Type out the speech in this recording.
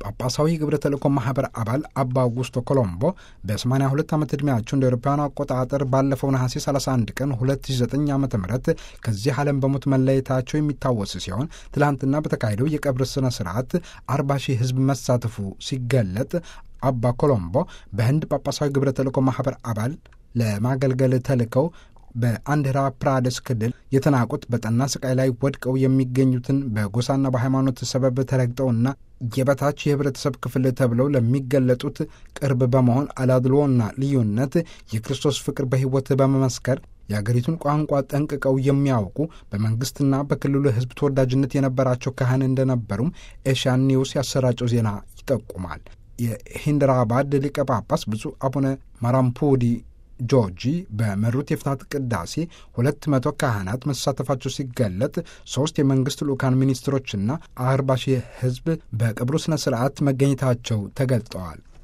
ጳጳሳዊ ግብረ ተልእኮ ማህበር አባል አባ አውጉስቶ ኮሎምቦ በ82 ዓመት ዕድሜያቸው እንደ አውሮፓውያኑ አቆጣጠር ባለፈው ነሐሴ 31 ቀን 2009 ዓ ም ከዚህ ዓለም በሞት መለየታቸው የሚታወስ ሲሆን ትላንትና በተካሄደው የቀብር ሥነ ሥርዓት 40 ሺህ ሕዝብ መሳተፉ ሲገለጥ አባ ኮሎምቦ በህንድ ጳጳሳዊ ግብረ ተልእኮ ማህበር አባል ለማገልገል ተልከው በአንድራ ፕራደስ ክልል የተናቁት በጠና ስቃይ ላይ ወድቀው የሚገኙትን በጎሳና በሃይማኖት ሰበብ ተረግጠውና የበታች የህብረተሰብ ክፍል ተብለው ለሚገለጡት ቅርብ በመሆን አላድሎና ልዩነት የክርስቶስ ፍቅር በሕይወት በመመስከር የአገሪቱን ቋንቋ ጠንቅቀው የሚያውቁ በመንግስትና በክልሉ ህዝብ ተወዳጅነት የነበራቸው ካህን እንደነበሩም ኤሻን ኒውስ ያሰራጨው ዜና ይጠቁማል። የሂንድራባድ ሊቀ ጳጳስ ብፁዕ አቡነ ማራምፑዲ ጆርጂ በመሩት የፍትሐት ቅዳሴ ሁለት መቶ ካህናት መሳተፋቸው ሲገለጥ ሶስት የመንግስት ልኡካን ሚኒስትሮችና አርባ ሺህ ህዝብ በቀብሩ ስነ ስርዓት መገኘታቸው ተገልጠዋል።